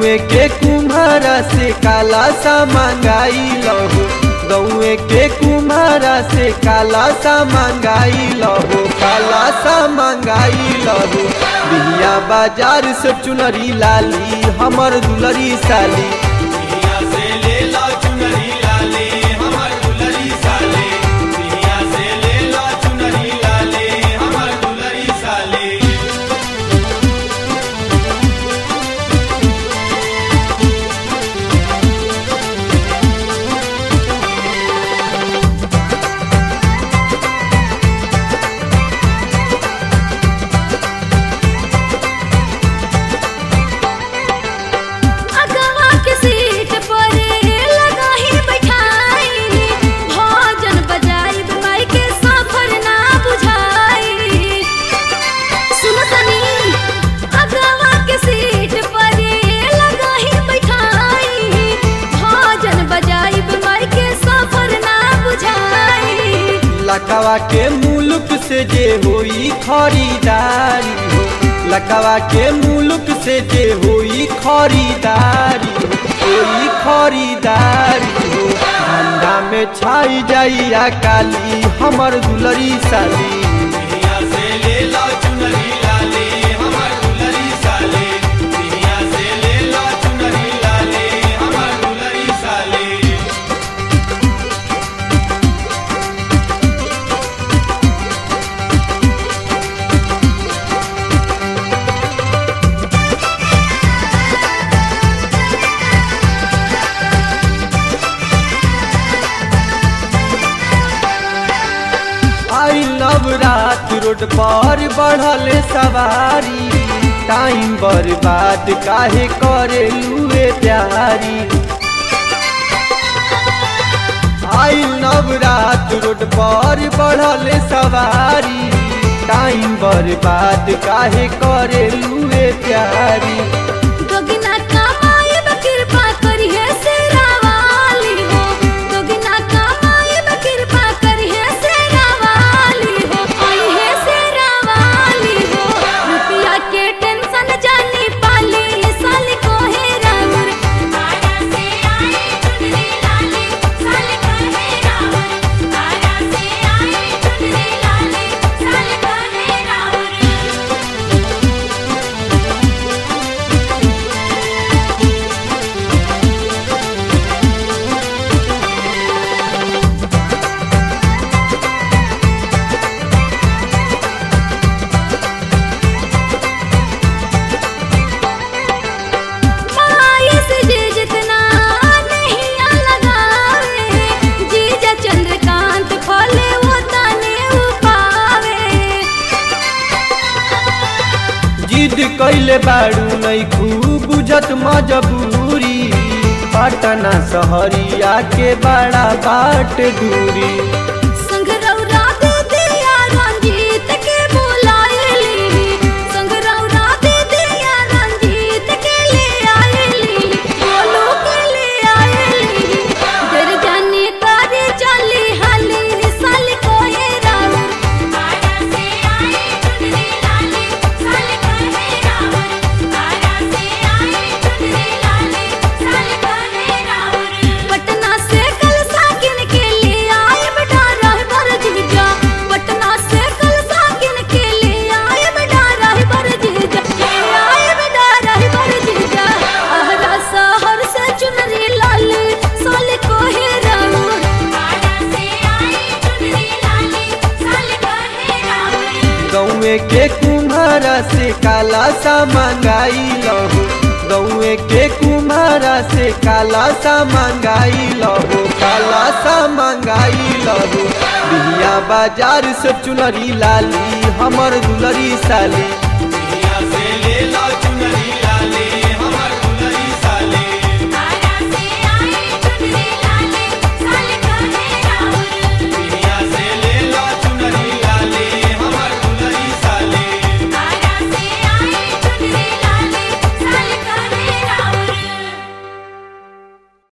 गौए के कुम्हारा से काला सा मंगाई लहो गौए के कुम्हारा से काला सा मंगाई लहो काला सा मंगाई लहो बिहिया बाजार से चुनरी लाली हमर दुलरी साली पिया से ले लो चुनरी लाले हमर दुलरी साले पिया से ले लो चुनरी लाले हमर दुलरी साले अगवा के सीट पर लगा ही बैठाई भोजन बजाई माई के सफर ना बुझाई सुन तनी अगवा के सीट पर लगा ही बैठाई भोजन बजाई माई के सफर ना बुझाई लकवा के मुल्क से जे होई खरीदारी हो लकवा के मुल्क से जे होई खरीदारी हो होई खरीदारी हो धंधा में छाई जाई आ काली हमर दुलरी साली पिया से ले लो चुनरी लाले हमर दुलरी साले पिया से ले लो चुनरी लाले हमर दुलरी साले आई नवरात रोड पर बढ़ल सवारी टाइम बर्बाद काहे करे लुए प्यारी आई नवरात रोड पर बढ़ल सवारी टाइम बर्बाद काहे करे लुए प्यारी दोगिना कमाए बा कृपा करिहे सेरा वाली हो दोगिना कमाए बा कृपा करिहे सेरा वाली हो आई है सेरा वाली हो रुपया के टेंशन जानी पाली साल को है रावर आया से आए चुनरी लाले साल को है रावर आया से आए चुनरी लाले साल को है रावर माये से जे जितना नहीं लगावे जीजा चंद्रकांत खोले वो ताने उपावे जिद कैले बाड़ू नहीं खूब बुझत मजबूरी पटना सहरिया के बड़ा बाट दूरी संगरौरा दे दिया रंजीत के बुलाएली संगरौरा दे दिया रंजीत के ले आएली बोलो के ले आएली डर जाने करे चली हाली साल को है रावर आया से आए चुनरी लाले साल को है रावर आया से आए चुनरी लाले साल को है रावर पटना से कल साकिन के लिए आए बेटा रहबर जीजा पटना से कल साकिन के लिए आए बेटा रहबर जीजा ले आए बेटा रहबर जीजा आहरा शहर से चुनरी लाले साल को है रावर आया से आए चुनरी लाले साल को है रावर गौए के कुम्हारा से काला सा मंगाई लहो गौए के कुम्हारा से काला सा मंगाई लहो काला सा मंगाई लहो बिहिया बाजार से चुनरी लाली हमर दुलरी साली पिया से ले लो चुनरी